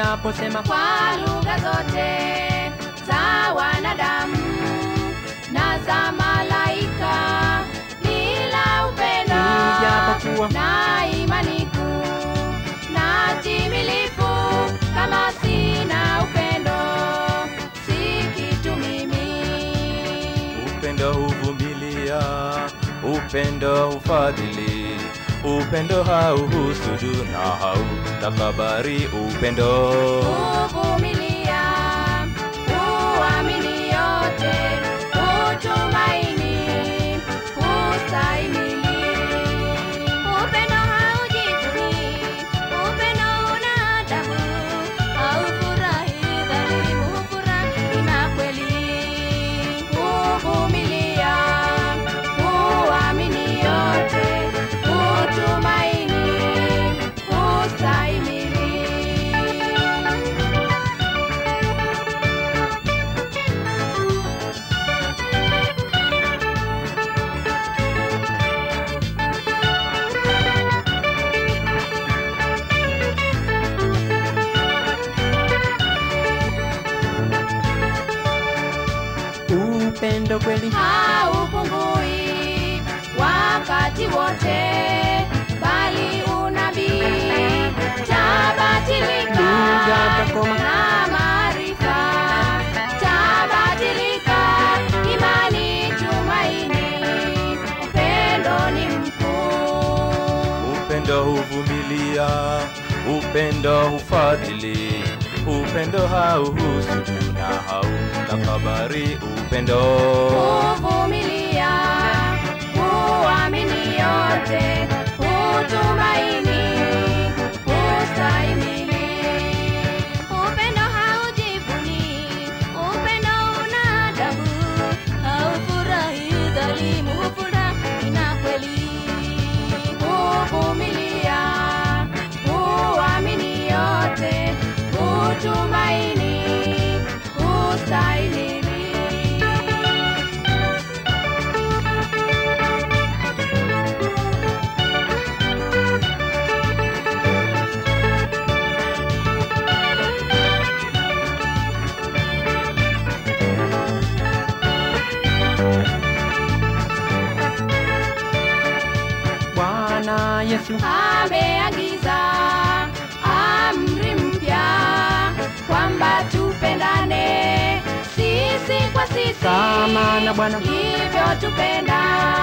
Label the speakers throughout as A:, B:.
A: ninaposema
B: kwa lugha zote za wanadamu na za malaika, bila upendo
A: Ijapokuwa
B: na imani kuu na timilifu, kama sina upendo si kitu mimi.
C: Upendo huvumilia, upendo hufadhili, upendo hauhusudu na hautakabari. Upendo
B: Kuvumilia, kuamini yote, kutumaini, kustahimili. Upendo haujivuni, upendo una adabu, haufurahi dhalimu, hufurahi na kweli. Kuvumilia, kuamini yote, kutumaini, kustahimili.
A: upendo kweli
B: haupungui wakati wote, bali unabii tabadilika
A: Lugha takoma.
B: na maarifa tabadilika, imani, tumaini, upendo ni mkuu.
C: upendo huvumilia, upendo hufadhili, upendo hauhusudu na hautakabari. Upendo
B: kuvumilia, kuamini yote, kutumaini, kustahimili. Upendo haujivuni, upendo una adabu, haufurahi dhalimu, hufurahi na kweli. Kuvumilia, kuamini yote, kutumaini, kustahimili.
A: Bwana Yesu
B: ameagiza amri mpya kwamba tupendane sisi kwa sisi
A: Kama na Bwana.
B: hivyo tupenda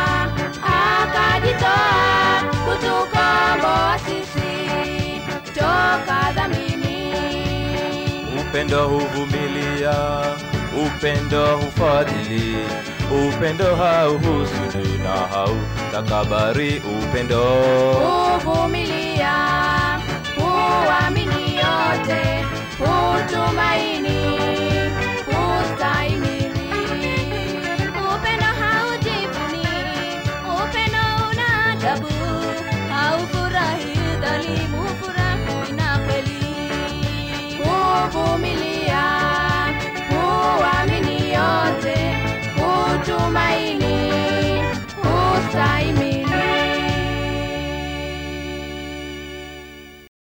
B: akajitoa kutukomboa sisi toka dhamini
C: upendo huvumilia, upendo hufadhili, upendo hauhusudu na hautakabari. Upendo
B: kuvumilia, kuamini yote, kutumaini, kustahimili. Upendo haujivuni, upendo una adabu, haufurahi dhalimu, hufurahi na kweli. Kuvumilia